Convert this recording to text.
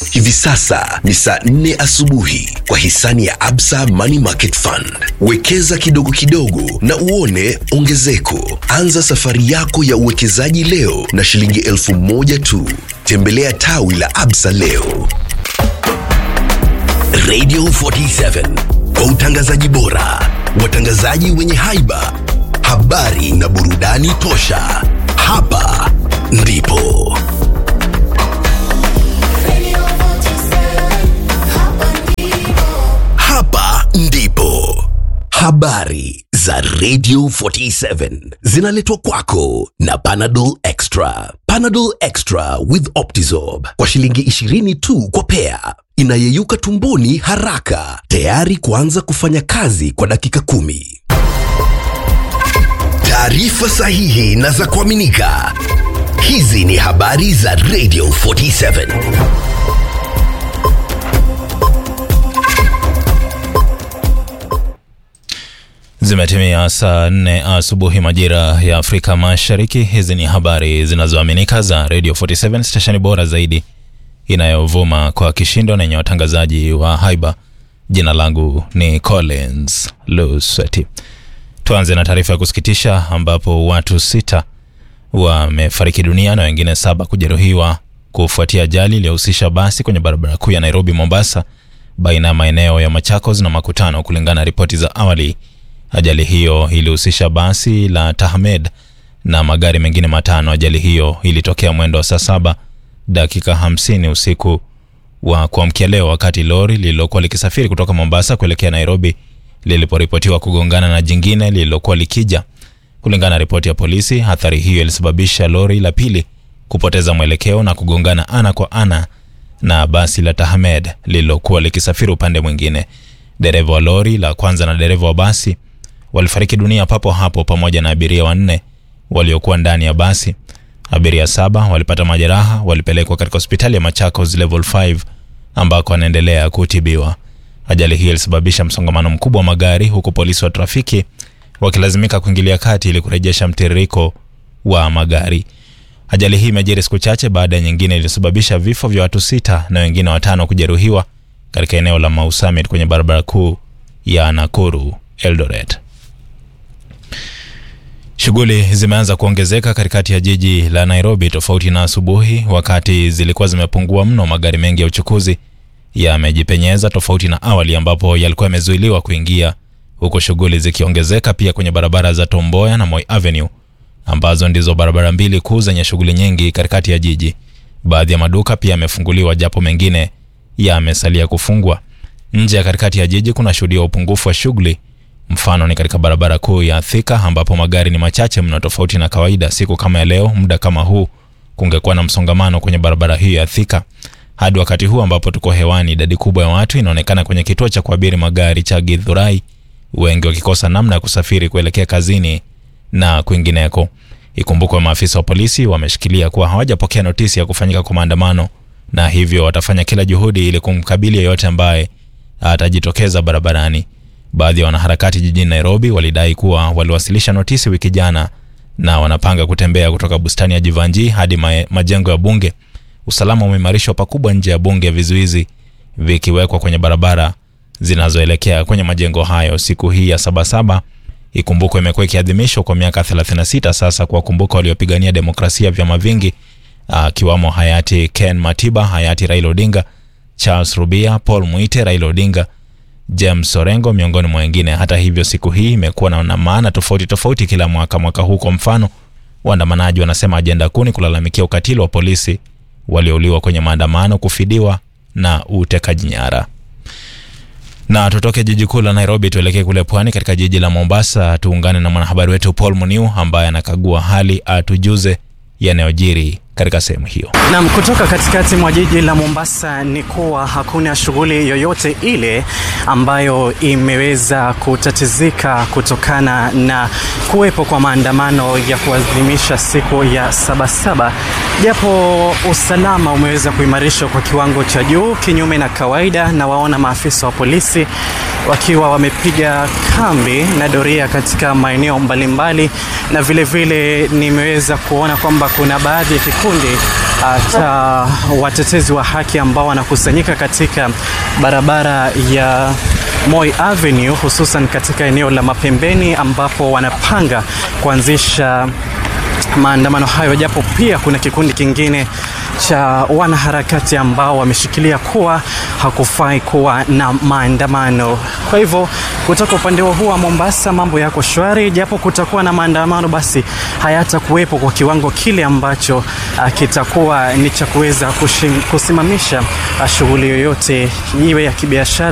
Hivi sasa ni saa nne asubuhi kwa hisani ya Absa Money Market Fund. Wekeza kidogo kidogo na uone ongezeko. Anza safari yako ya uwekezaji leo na shilingi elfu moja tu. Tembelea tawi la Absa leo. Radio 47 kwa utangazaji bora, watangazaji wenye haiba, habari na burudani tosha. Hapa ndipo hapa ndipo habari za Radio 47 zinaletwa kwako na Panadol Extra. Panadol Extra with Optizorb kwa shilingi 20 tu kwa pea, inayeyuka tumboni haraka, tayari kuanza kufanya kazi kwa dakika kumi. Taarifa sahihi na za kuaminika. Hizi ni habari za Radio 47. Zimetimia saa nne asubuhi majira ya Afrika Mashariki. Hizi ni habari zinazoaminika za Radio 47 stesheni bora zaidi inayovuma kwa kishindo na yenye watangazaji wa haiba. Jina langu ni Collins Lusweti. Tuanze na taarifa ya kusikitisha ambapo watu sita wamefariki dunia na wengine saba kujeruhiwa kufuatia ajali iliyohusisha basi kwenye barabara kuu ya Nairobi Mombasa, baina ya maeneo ya Machakos na Makutano, kulingana na ripoti za awali. Ajali hiyo ilihusisha basi la Tahmed na magari mengine matano. Ajali hiyo ilitokea mwendo wa saa saba dakika hamsini usiku wa kuamkia leo, wakati lori lililokuwa likisafiri kutoka Mombasa kuelekea Nairobi liliporipotiwa kugongana na jingine lililokuwa likija. Kulingana na ripoti ya polisi, athari hiyo ilisababisha lori la pili kupoteza mwelekeo na kugongana ana kwa ana na basi la Tahmed lililokuwa likisafiri upande mwingine. Dereva wa lori la kwanza na dereva wa basi walifariki dunia papo hapo pamoja na abiria wanne waliokuwa ndani ya basi. Abiria saba walipata majeraha, walipelekwa katika hospitali ya Machakos level 5 ambako wanaendelea kutibiwa. Ajali hiyo ilisababisha msongamano mkubwa wa magari, huku polisi wa trafiki wakilazimika kuingilia kati ili kurejesha mtiririko wa magari. Ajali hii imejiri siku chache baada ya nyingine iliyosababisha vifo vya watu sita na wengine watano kujeruhiwa katika eneo la Mau Summit kwenye barabara kuu ya Nakuru Eldoret. Shughuli zimeanza kuongezeka katikati ya jiji la Nairobi tofauti na asubuhi wakati zilikuwa zimepungua mno. Magari mengi ya uchukuzi yamejipenyeza tofauti na awali ambapo yalikuwa yamezuiliwa kuingia, huku shughuli zikiongezeka pia kwenye barabara za Tomboya na Moi Avenue ambazo ndizo barabara mbili kuu zenye shughuli nyingi katikati ya jiji. Baadhi ya maduka pia yamefunguliwa japo mengine yamesalia kufungwa. Nje ya katikati ya jiji kuna shuhudia upungufu wa shughuli. Mfano ni katika barabara kuu ya Thika ambapo magari ni machache mno, tofauti na kawaida. Siku kama ya leo, muda kama huu, kungekuwa na msongamano kwenye barabara hiyo ya Thika. Hadi wakati huu ambapo tuko hewani, idadi kubwa ya watu inaonekana kwenye kituo cha kuabiri magari cha Githurai, wengi wakikosa namna ya kusafiri kuelekea kazini na kwingineko. Ikumbukwe maafisa wa polisi wameshikilia kuwa hawajapokea notisi ya kufanyika kwa maandamano na hivyo watafanya kila juhudi ili kumkabili yeyote ambaye atajitokeza barabarani. Baadhi ya wanaharakati jijini Nairobi walidai kuwa waliwasilisha notisi wiki jana na wanapanga kutembea kutoka bustani ya Jivanji hadi ma majengo ya bunge. Usalama umeimarishwa pakubwa nje ya bunge, vizuizi vikiwekwa kwenye barabara zinazoelekea kwenye majengo hayo. Siku hii ya Sabasaba ikumbukwe, imekuwa ikiadhimishwa kwa miaka 36 sasa, kuwakumbuka waliopigania demokrasia vyama vingi, akiwamo hayati Ken Matiba, hayati Raila Odinga, Charles Rubia, Paul Muite, Raila Odinga, James Orengo miongoni mwa wengine. Hata hivyo, siku hii imekuwa na maana tofauti tofauti kila mwaka. Mwaka huu kwa mfano, waandamanaji wanasema ajenda kuu ni kulalamikia ukatili wa polisi waliouliwa kwenye maandamano, kufidiwa na utekaji nyara. Na tutoke jiji kuu la Nairobi tuelekee kule pwani katika jiji la Mombasa, tuungane na mwanahabari wetu Paul Muniu ambaye anakagua hali, atujuze yanayojiri katika sehemu hiyo. Naam, kutoka katikati mwa jiji la Mombasa ni kuwa hakuna shughuli yoyote ile ambayo imeweza kutatizika kutokana na kuwepo kwa maandamano ya kuadhimisha siku ya Sabasaba, japo usalama umeweza kuimarishwa kwa kiwango cha juu kinyume na kawaida, na waona maafisa wa polisi wakiwa wamepiga kambi na doria katika maeneo mbalimbali, na vile vile nimeweza kuona kwamba kuna baadhi ya kikundi uh, cha watetezi wa haki ambao wanakusanyika katika barabara ya Moi Avenue hususan katika eneo la Mapembeni ambapo wanapanga kuanzisha maandamano hayo, japo pia kuna kikundi kingine cha wanaharakati ambao wameshikilia kuwa hakufai kuwa na maandamano. Kwa hivyo kutoka upande huu wa Mombasa mambo yako shwari, japo kutakuwa na maandamano, basi hayatakuwepo kwa kiwango kile ambacho uh, kitakuwa ni cha kuweza kusimamisha uh, shughuli yoyote iwe ya kibiashara